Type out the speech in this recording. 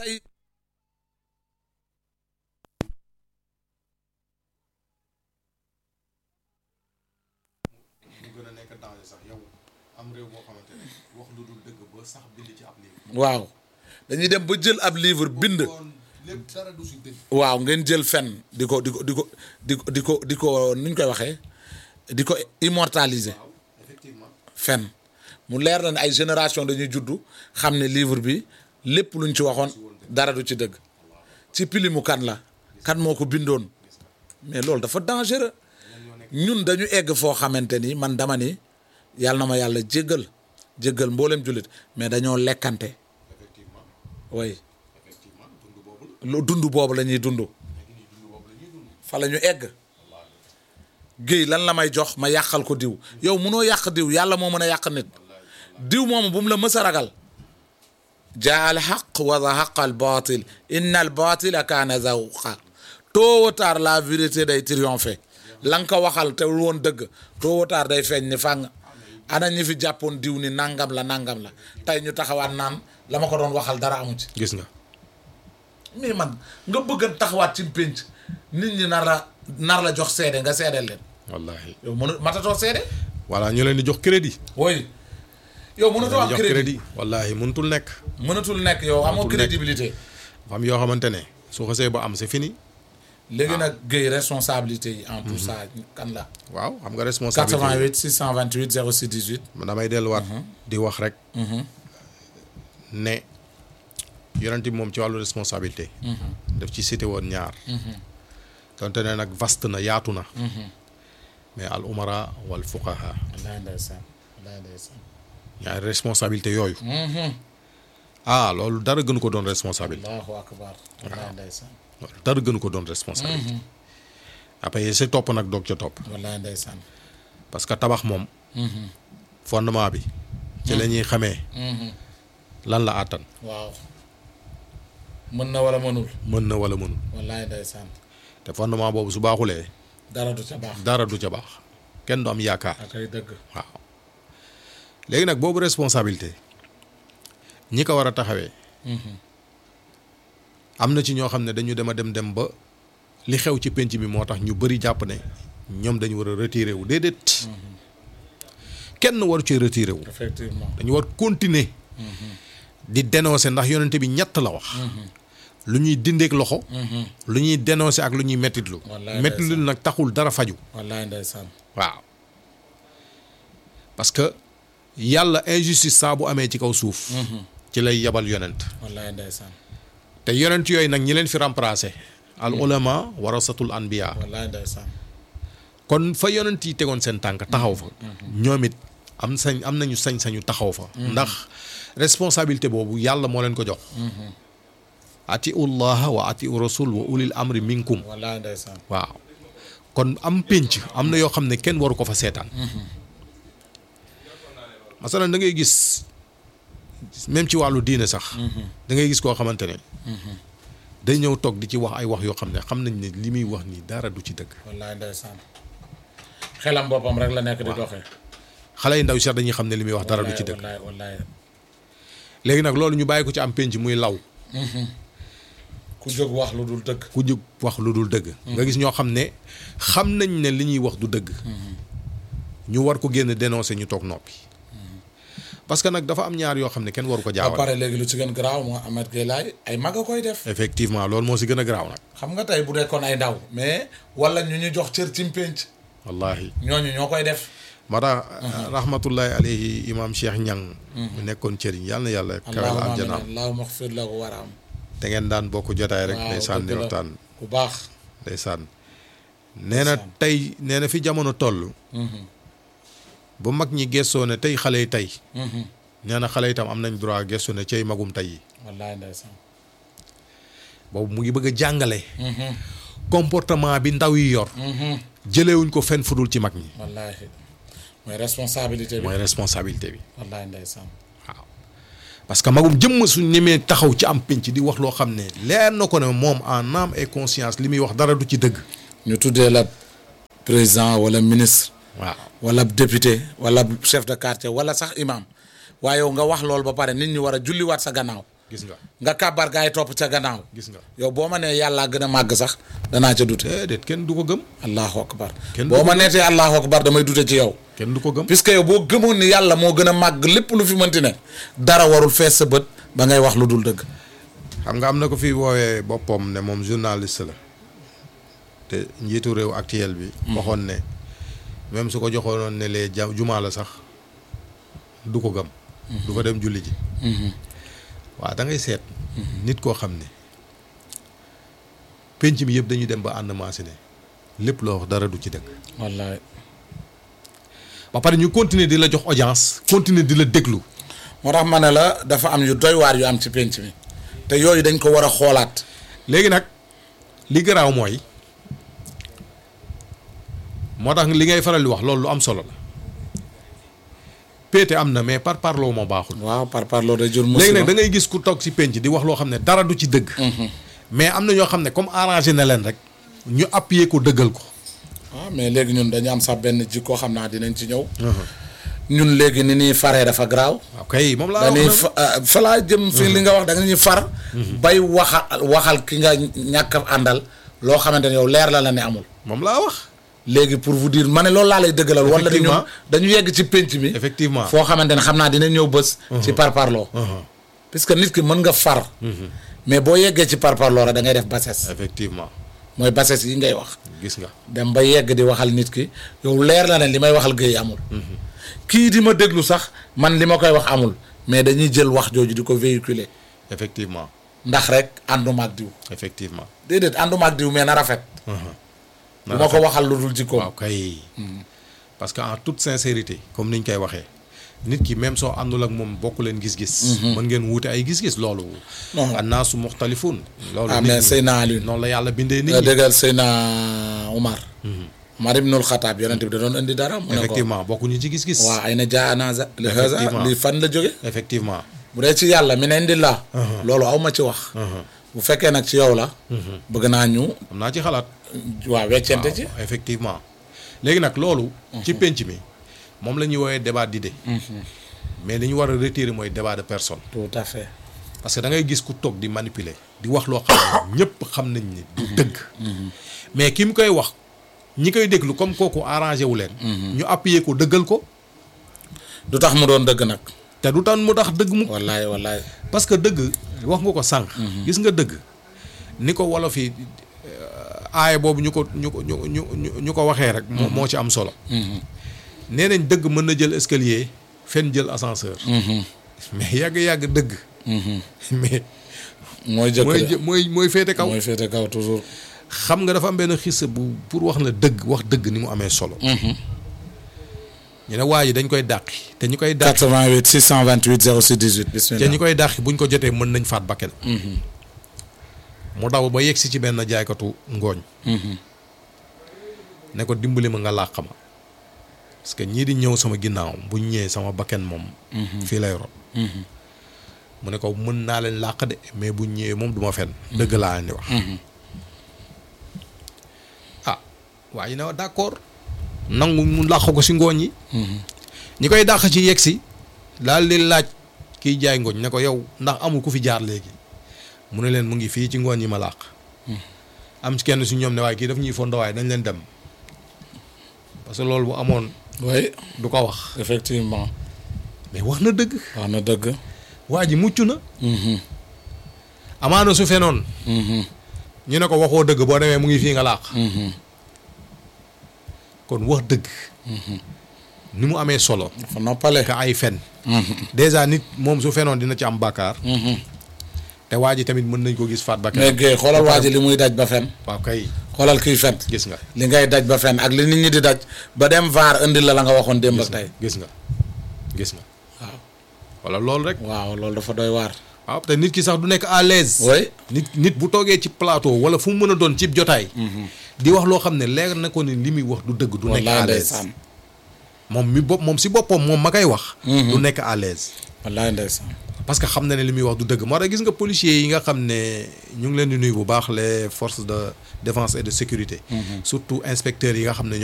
tey mu gën a nekk danger sax yow am réew moo xamante ne wax lu dul dëgg ba sax bind ci ab livre. waaw dañuy dem ba jël ab livre bind kon lépp dara du si dëgg. waaw ngeen jël fen di ko di ko di ko di ko di ko di ko nuñ koy waxee di ko immortaliser waaw effectivement. fen mu leer na ne ay génération dañuy juddu xam ne livre bi lépp luñ ci waxoon dara du ci dëgg ci pilimu kan la kan moo ko bindoon mais loolu dafa dangereux ñun dañu egg foo xamante ni man dama ni yàlla na ma yàlla jéggal jéggal mboolem jullit mais dañoo lekkante effectivement way effectivement dund boobu la. lu dund boobu la ñuy dund dund boobu la ñuy dund. fa la ñu egg géey lan la may jox ma yàqal ko diw yow munoo yàq diw yàlla moo mën a yàq nit diw moomu bu mu la mës a ragal jaa al xaq wa zahaqa al batil inna al batila kaana zahuqa tôt ou tard la vérité day triompher la nga ko waxal te woon dëgg tôt ou tard day feeñ ni fàng ana ñi fi jàppoon diw ni nangam la nangam la tey ñu taxawaat naan la ma ko doon waxal dara amu ci gis nga. mais man nga bëgg a taxawaat ci pénc nit ñi nar la nar la jox seede nga seedeel leen wallaahi. yow mënu matatoo seede voilà ñu leen di jox crédit. oui yow mënatoo am jox crédit crédit. wallaahi mënutul nekk. mënatul nekk yow amoo Mënatul nekk. crédibilité dafa am yoo xamante ne su xasee ba am c'est fini. léegi nag Guèye responsabilité yi en tout ça kan la waaw xam nga responsabilité 88 628 06 18 man damay delluwaat. di wax rek. ne yonent bi moom ci wàllu responsabilité. daf ci cité woon ñaar. donte ne nag vaste na yaatu na. mais al umara wal fuqaha wallaay ndeysaan wallaay ndeysaan ñaari responsabilité yooyu. ah loolu dara gënu ko doon responsabilité. allahu akbar wallaay ndeysaan loolu dara gënu ko doon responsabilité. après sa topp nag doog ca topp. wallaay ndeysaan parce que tabax moom. fondement bi. ci la ñuy xamee. lan la àttan. waaw mën na wala mënul mën na wala mënul. wallaay ndeysaan te fondement boobu su baaxulee dara du ca baax dara du ca baax kenn du am yaakaar. ak ay dëgg waaw léegi nag boobu responsabilité ñi ko war a taxawee. am na ci ñoo xam ne dañu dem a dem dem ba li xew ci penc bi moo tax ñu bëri jàpp ne ñoom dañu war a retiré wu déedéet. kenn waru ci retiré wu. effectivement dañu war continuer. di dénoncer ndax yonente bi ñett la wax. lu ñuy dindeek loxo. lu ñuy dénoncer ak lu ñuy mettitlu. Wallaay mettitlu nag taxul dara faju wallaay ndeysaan waaw parce que yàlla injustice saa bu amee ci kaw suuf. ci lay yabal yonent. wallaay ndeysaan te yonent yooyu nag ñi leen fi remplacer. al ulama warasatul anbiya wallaay ndeysaan kon fa yonent yi tegoon seen tànk taxaw fa. ñoom it am sañ am nañu sañ-sañu taxaw fa. ndax responsabilité boobu yàlla moo leen ko jox. atiu llaha wa atiu rasul wa ulil amri minkum. wallaay ndeysaan waaw kon am pénc am na yoo xam ne kenn waru ko fa seetaan. masalan da ngay gis même ci wàllu diine sax. da ngay gis koo xamante ne. day ñëw toog di ci wax ay wax yoo xam ne xam nañ ne li muy wax nii dara du ci dëgg. wallaay ndeysaan xelam boppam rek la nekk di doxee xale yu ndaw sax dañuy xam ne li muy wax dara du ci dëgg. wallaay wallaay léegi nag loolu ñu bàyyi ko ci am pénc muy law. ku jóg wax lu dul dëgg ku jóg wax lu dul dëgg. nga gis ñoo xam ne xam nañ ne li ñuy wax du dëgg. ñu war ko génn dénoncer ñu toog noppi. parce que nag dafa am ñaar yoo xam ne kenn waru ko ba jaawal. pare léegi lu ci gën garaaw moo Ahmed Gueye laay ay mag a koy def effectivement loolu moo si gën a garaaw nag. xam nga tey bu dee kon ay ndaw mais wala ñu ñu jox cër ci pénc wallahi ñooñu ñoo koy def moo tax rahmatullahi alayhi imam Cheikh Ñang mu nekkoon cëriñ yàlla na yàlla kawel allahumma amin aljanaam allahumma xfir lahu waraam te ngeen daan bokk jotaay rek waaw ndeysaan di dëgg la. waxtaan ku baax ndeysaan nee na tey nee na fi jamono toll bu mag ñi gëstoo ne tey xale yi tey nee na xale itam am nañ droit gëstu ne cay magum tey yi wallaay ndeysaan boobu mu ngi bëgg a jàngale comportement bi ndaw yi yor jëlewuñ ko fenn fudul ci mag ñi wallaahi mooy responsabilité bi mooy responsabilité bi wallaay ndeysaan waaw parce que magum jëmm su ñemee taxaw ci am pénc di wax loo xam ne leer na ko ne moom en âme et conscience li muy wax dara du ci dëgg ñu tuddee la président wala ministre waaw wala député wala chef de quartier wala sax imam waaye yow nga wax loolu ba pare nit ñi war a julliwaat sa gannaaw gis nga nga kàbbar gaa yi topp ca gannaaw gis nga yow boo ma nee yàllaa gën a màgg sax danaa ca dute déedéet kenn du ko gëm allahu akbar Kenn du boo ko ma gëm. neetee allahu akbar damay dute ci yow kenn du ko gëm puisque yow boo gëmoon ni yàlla moo gën a màgg lépp lu fi mënti ne dara warul fees sa bët ba ngay wax lu dul dëgg xam nga am na ko fi woowee boppam ne moom journaliste la te njiitu réew actuel bi waxoon ne même su ko joxoonoon ne lee ja jumaa la sax du ko gëm du fa dem julli ji waaw da ngay seet nit koo xam ne penc mi yëpp dañuy dem ba ànd maasi ne lépp loo wax dara du ci dëgg wallaay ba pare ñu continuer di la jox audience continuer di la déglu moo tax ma ne la dafa am yu doy waar yu am ci penc mi te yooyu dañ ko war a xoolaat léegi nag li garaaw mooy moo tax li ngay faral di wax loolu lu am solo la péete am na mais par parloo moo baaxul. waaw par par loolu day jur musiba léegi nag da ngay gis ku toog ci penc di wax loo xam ne dara du ci dëgg. mais am na ñoo xam ne comme arrangé na leen rek ñu appuyer ko dëggal ko. waaw mais léegi ñun dañu am sax benn jikkoo xam naa dinañ ci ñëw ñun léegi ni ñuy faree dafa garaaw waaw kay moom laa dañuy wax fa ah, fa laa jëm fi li nga wax da nga ñuy far bay waxal waxal ki nga ñàkk a àndal loo xamante ne yow leer la la ne amul moom laa wax. léegi pour vous dire ma ne loolu laa lay dëggalal wala dañu Effectivement. dañu yegg ci pénc mi effectivement foo xamante ne xam naa dina ñëw bés ci parparloo puisque nit ki mën nga far mais boo yeggee ci parparloo rek da ngay def bassesse effectivement mooy bassesse yi ngay wax gis nga. dem ba yegg di waxal nit ki yow leer la ne li may waxal géey amul kii di ma déglu sax man li ma koy wax amul mais dañuy jël wax jooju di ko véhiculer effectivement ndax rek ànduma ak diw effectivement. déedéet ànduma ak diw mais na rafet bu ma ko waxal lu dul jikkoom waaw kay parce que en toute sincérité comme niñ koy waxee nit ki même soo àndul ak moom bokk leen gis-gis. mën ngeen wuute ay gis-gis loolu. Non. annaasu muxtalifun loolu ah nit mais ñi- Seyna Alioune noonu la yàlla bindee nit nga ñi. déggal Seyna Umar Umar ibnul Xataab yonent bi da doon indi dara mu ne ko effectivement bokkuñu ci gis-gis. waa ay na jaanaza li haza Effectivement. li fan la jóge effectivement. bu dee ci yàlla mi ne indi la loolu aw ma ci wax bu fekkee nag ci yow la bëgg naa ñu am naa ci xalaat. waa weccente ci waaw, effectivement léegi nag loolu. ci penc mi moom la ñuy woowee débat d'idée. mais li ñu war a retirer mooy débat de personne. tout à fait parce que da ngay gis ku toog di manipuler di wax loo xam ne ñëpp xam nañ ni du dëgg mais ki mu koy wax ñi koy déglu comme kooku arrangé wu leen ñu appuyer ko dëggal ko du tax mu doon dëgg nag te du tan mu tax dëgg mu wallaay wallaay parce que dëgg wax nga ko sànq gis nga dëgg ni ko wolof yi aaya boobu ñu ko ñu ko ñu ñu ñu- ñu ko waxee rek moo moo ci am solo nee nañ dëgg mën na jël escalier fen jël ascenseur mais yàgg-yàgg dëgg mais mooy jëkk mooy de jë- mooy mooy féete kaw mooy féete kaw toujours xam nga dafa am benn xisa bu pour wax la dëgg wax dëgg ni mu amee solo. ñu ne waa ji dañ koy dàqi te ñu koy dàqi 88 628 06 18 te bismillah ñu koy dàqi buñ ko jotee mën nañ faat bakken mu daw ba yegg si ci benn jaaykatu ngooñ. ne ko dimbali ma nga làq ma parce que ñii di ñëw sama ginnaaw buñ ñëwee sama bakken moom. fii lay rot. mu ne ko mën naa leen làq de mais buñ ñëwee moom du ma fen dëgg laa leen di wax. ah waa ji ne wa d'accord nangu mu làq ko si ngooñ yi. ñi koy dàq ci yegg si daal di laaj kiy jaay ngooñ ne ko yow ndax amul ku fi jaar léegi mu ne leen mu ngi fii ci ngooñ yi ma làq. am ci kenn si ñoom ne waaye kii daf ñuy fondo waaye dañ leen dem parce que loolu bu amoon oui du ko wax effectivement mais wax na dëgg wax na dëgg waa ji mucc na amaana su fenoon ñu ne ko waxoo dëgg boo demee mu ngi fii nga làq kon wax dëgg ni mu amee solo dafa noppale ka ay fen déjà nit moom su fenoon dina ci am bàkkaar te waa ji tamit mën nañ ko gis faat mais bakkan Guèye xoolal waa ji li muy daj ba fen waaw kay xoolal kiy fen gis nga li ngay daj ba fen ak li nit ñi di daj ba dem vaar indi la la nga waxoon démb ak tey gis nga gis nga waaw wala loolu rek waaw loolu dafa doy waar waaw te nit ki sax du nekk à l'aise oui nit nit bu toogee ci plateau wala fu mu mën a doon cib jotaay di wax loo xam ne leer na ko ni li muy wax du dëgg du nekk wallaay à l'aise ndeysaan moom mi bopp moom si boppam moom ma koy wax du nekk à l'aise wallaay ndeysaan parce que xam na ne li muy wax du dëgg moo tax gis nga policiers yi nga xam ne ñu ngi leen di nuyu bu baax les forces de défense et de sécurité surtout inspecteurs yi nga xam ne